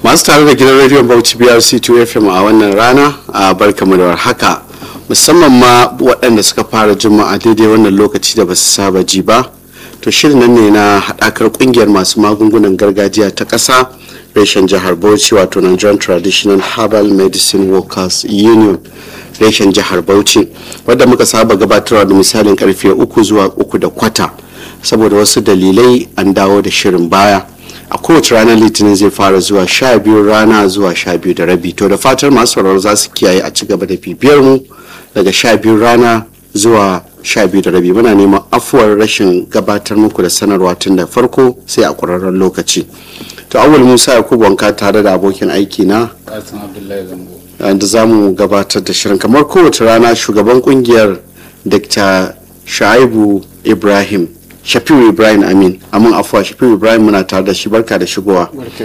masu tare da gidan rediyon bauchi brc 2 fm a wannan rana a barkamu da haka musamman ma waɗanda suka fara juma'a daidai wannan lokaci da ba su saba ji ba to shirin nan ne na haɗakar ƙungiyar masu magungunan gargajiya ta ƙasa reshen jihar bauchi wato nigerian traditional herbal medicine workers union reshen jihar bauchi wadda muka saba gabatarwa da misalin karfe uku zuwa uku da kwata saboda wasu dalilai an dawo da shirin baya a kowace ranar litinin zai fara zuwa sha biyu rana zuwa sha biyu da rabi to da fatar masu sauraro za su kiyaye a ci gaba da bibiyar mu daga sha biyu rana zuwa sha biyu da rabi muna neman afuwar rashin gabatar muku da sanarwa tun da farko sai a ƙwararren lokaci to awul musa yakubu wanka tare da abokin aiki na da za mu gabatar da shirin kamar kowace rana shugaban kungiyar dr shaibu ibrahim shafiu ibrahim amin amin afuwa shafiu ibrahim muna tare da shi barka da shigowa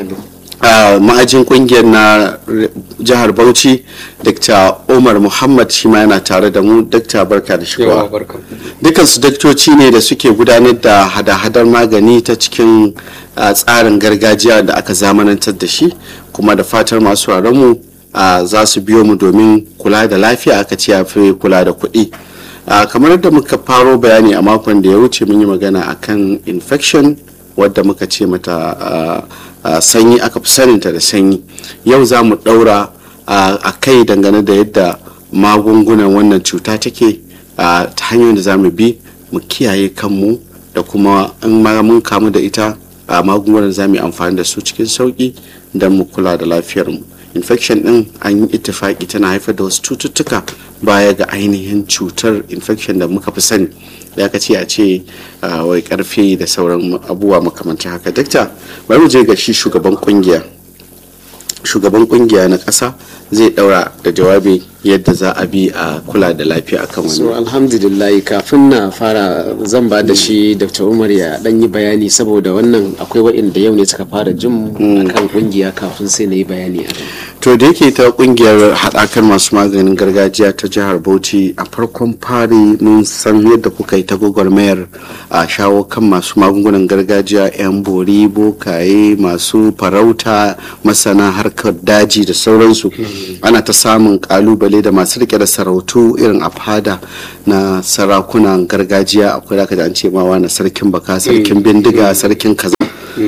ma'ajin kungiyar na jihar bauchi dr umar muhammad shi ma yana tare da mu dr barka da shigowa dukansu daktoci ne da suke gudanar da hada-hadar magani ta cikin tsarin gargajiya da aka zamanantar da shi kuma da fatar masu mu za su biyo mu domin kula da lafiya aka ce ya fi kula da kuɗi kamar yadda muka faro bayani a makon da ya wuce mun yi magana akan infection wadda muka ce mata sanyi aka fi saninta da sanyi yau za mu ɗaura a kai dangane da yadda magungunan wannan cuta take ta hanyoyin da za mu bi mu kiyaye kanmu da kuma in mun kamu da ita a magungunan za mu yi amfani da su cikin sauƙi don mu kula da lafiyarmu infection din an yi ittifaki tana haifar da wasu cututtuka baya ga ainihin cutar infection da muka fi sani ya ka ce a ce wai karfe da sauran abubuwa makamantar haka dakta bari mu je ga shi shugaban kungiya shugaban kungiya na ƙasa zai daura da jawabi yadda za a bi a kula da lafiya akan wani so alhamdulillah kafin na fara zan ba da shi dr umar ya dan yi bayani saboda wannan akwai waɗanda yau ne suka fara jin akan kungiya kafin sai na yi bayani a to da yake ta kungiyar haɗakar masu maganin gargajiya ta jihar bauchi a farkon fari mun san yadda kuka yi ta gwagwarmayar a shawo kan masu magungunan gargajiya 'yan bori bokaye masu farauta masana harkar daji da sauransu ana ta samun kalubale da masu rike da sarautu irin a fada na sarakunan gargajiya akwai da an ce mawa na sarkin baka sarkin bindiga sarkin kaza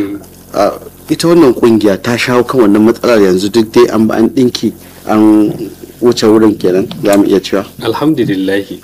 ita wannan kungiya ta shawo kan wannan matsalar yanzu duk dai an ba an dinki an wuce wurin kenan za mu iya cewa alhamdulillahi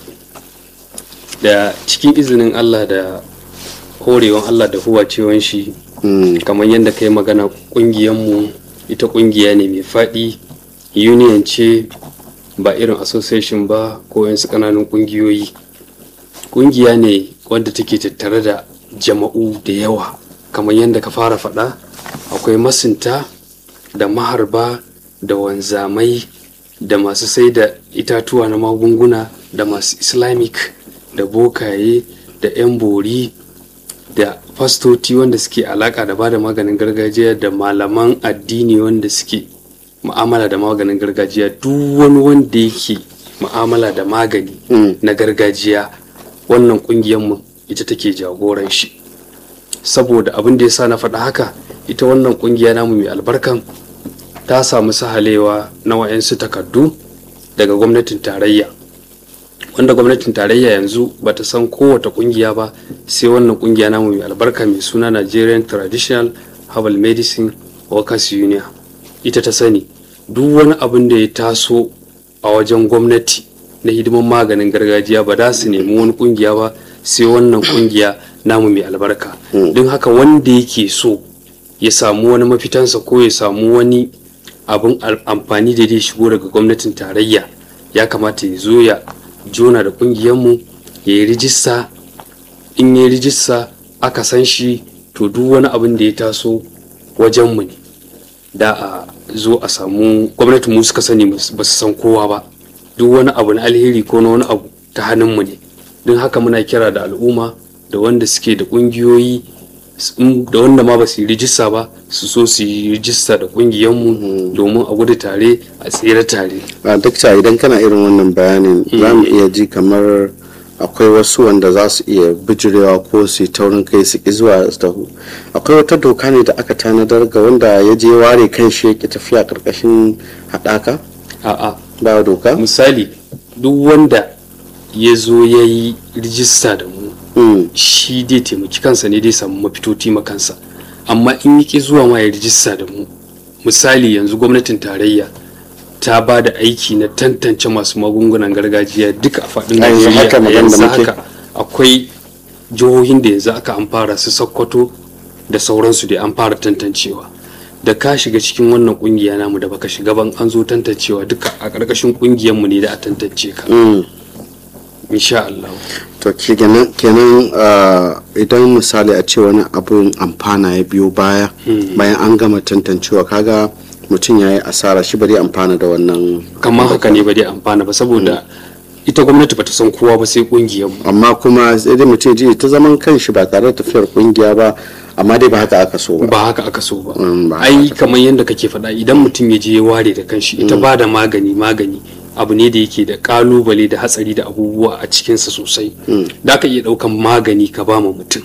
da cikin izinin allah da horewan allah da huwacewan shi kamar yadda kai magana mu ita kungiya ne mai faɗi union ce ba irin association ba ko yansu ƙananan kungiyoyi kungiya ne wadda take tattare da jama'u da yawa kamar yadda ka fara faɗa akwai masinta da maharba da wanzamai da masu sai da itatuwa na magunguna da masu islamic da bokaye da 'yan bori da fastoti wanda suke alaka da bada maganin gargajiya da malaman addini wanda suke ma'amala da maganin gargajiya duk wani wanda yake ma'amala da magani na gargajiya wannan mu ita take jagoran shi saboda abin da ya sa na faɗa haka ita wannan kungiya namu mai albarkan ta samu sahalewa na wa'yansu takardu daga gwamnatin tarayya wanda gwamnatin tarayya yanzu ba ta san kowace kungiya ba sai wannan kungiya namu mai albarka mai suna nigerian traditional herbal medicine workers union ita ta sani duk wani abin da ya taso a wajen gwamnati na hidiman maganin gargajiya ba za su nemi wani kungiya ba sai wannan kungiya namu mai albarka don haka wanda yake so ya samu wani mafitansa ko ya samu wani abin amfani da zai shigo daga gwamnatin tarayya ya kamata ya zo ya jona da kungiyarmu ya yi rijista in ya yi rijista aka san shi to duk wani abin da ya taso wajenmu ne da a zo a samu gwamnatin mu suka sani ba su san kowa ba duk wani abu na alheri ko na wani abu ta hannunmu ne don haka muna kira da al'umma da wanda suke da kungiyoyi da wanda ma ba su yi rijista ba su so su yi rijista da kungiyanmu domin a gudu tare a tsere tare a dakta idan kana irin wannan bayanin za mu iya ji kamar akwai wasu wanda za su iya bijirewa ko su yi taurin kai su ki zuwa su taho akwai wata doka ne da aka tanadar ga wanda ya je ware kan shi ya ki tafiya karkashin haɗaka a'a ba doka misali duk wanda ya zo ya yi rijista da mu Mm, shi dai taimaki kansa ne dai samu mafitoti makansa amma in yi ki zuwa ma ya rijista da mu misali yanzu gwamnatin tarayya ta ba da aiki na tantance masu magungunan gargajiya duka a faɗin A yanzu haka najeriya a magana yanzu da muke. haka akwai jihohin da yanzu aka an fara su sokoto da sauransu da an fara tantancewa da ka shiga cikin wannan kungiya namu da baka shiga ban an zo tantancewa duka a ƙarƙashin kungiyarmu ne da a tantance ka mm. insha Allah to kenan kenan ah, idan misali a ce wani abun amfana ya biyo baya bayan an gama tantancewa kaga mutum ya yi asara shi bari amfana da wannan kamar haka ne ba dai amfana ba saboda ita gwamnati bata san kowa ba sai kungiyar mu amma kuma sai dai mutum ji ta zaman kanshi ba tare da tafiyar kungiya ba amma dai ba haka aka so ba ba haka aka so ba Mm, ba haka ai kamar yadda kake faɗa idan mutum ya je ya ware da kanshi ita ba da magani magani abu ne da yake da kalubale da hatsari da abubuwa a cikinsa sosai da ka iya ɗaukan magani ka ba ma mutum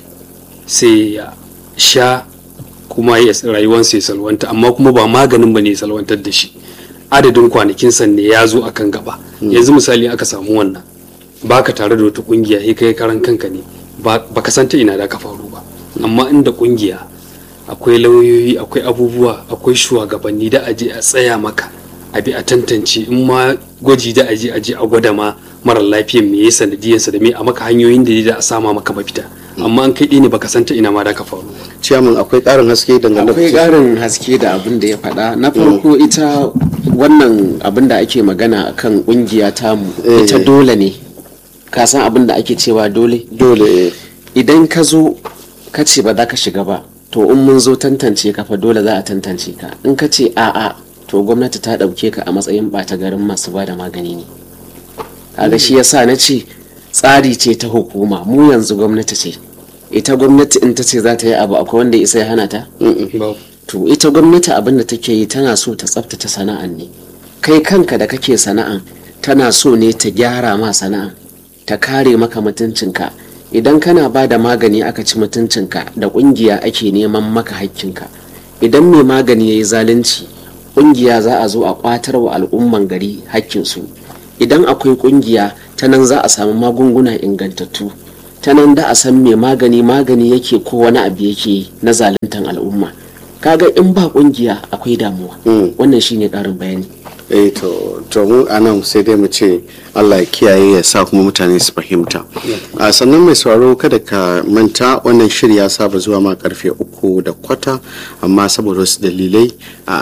sai ya sha kuma ya rayuwarsa ya salwanta amma kuma ba maganin ba ne ya salwantar da shi adadin kwanakin ne ya zo akan gaba yanzu misali aka samu wannan baka tare da wata kungiya sai kai karan kanka ne ba ka san ta ina da ka faru ba amma inda kungiya akwai lauyoyi akwai abubuwa akwai shugabanni da aje a tsaya maka a bi a tantance in ma gwaji da aje aje a gwada ma mara lafiyan me ya sanadiyarsa da me a maka hanyoyin da da a sama maka mafita amma an kai ɗaya ne baka san ta ina ma da ka faru ciyaman akwai ƙarin haske dangane akwai ƙarin haske da abin da ya faɗa na farko ita wannan abin da ake magana akan ƙungiya tamu Eh. ita dole ne ka san abin da ake cewa dole dole eh, idan ka zo ka ce ba za ka shiga ba to in mun zo tantance ka fa dole za a tantance ka in ka ce a'a to gwamnati ta ɗauke ka a matsayin ɓata garin masu ba da magani ne kaga shi yasa na ce tsari ce ta hukuma mu yanzu gwamnati ce ita gwamnati in ta ce za ta yi abu akwai wanda ya isa ya hana ta Babu. to ita gwamnati abin da take yi tana so ta tsaftace sana'an ne kai kanka da kake sana'an tana so ne ta gyara ma sana'an ta kare maka mutuncinka idan kana ba da magani aka ci mutuncinka da kungiya ake neman maka hakkinka idan mai magani ya yi zalunci kungiya za a zo a kwatar wa al'umman gari hakkinsu idan akwai kungiya ta nan za a samu magunguna ingantattu ta nan da a san mai magani magani yake ko wani abu yake na zaluntan al'umma kaga in ba kungiya akwai damuwa Mm. wannan shine karin bayani eh to to mu anan sai dai mu ce Allah ya kiyaye ya sa kuma mutane su fahimta a sannan mai sauraro kada ka manta wannan shiri ya saba zuwa ma karfe uku da kwata amma saboda wasu dalilai a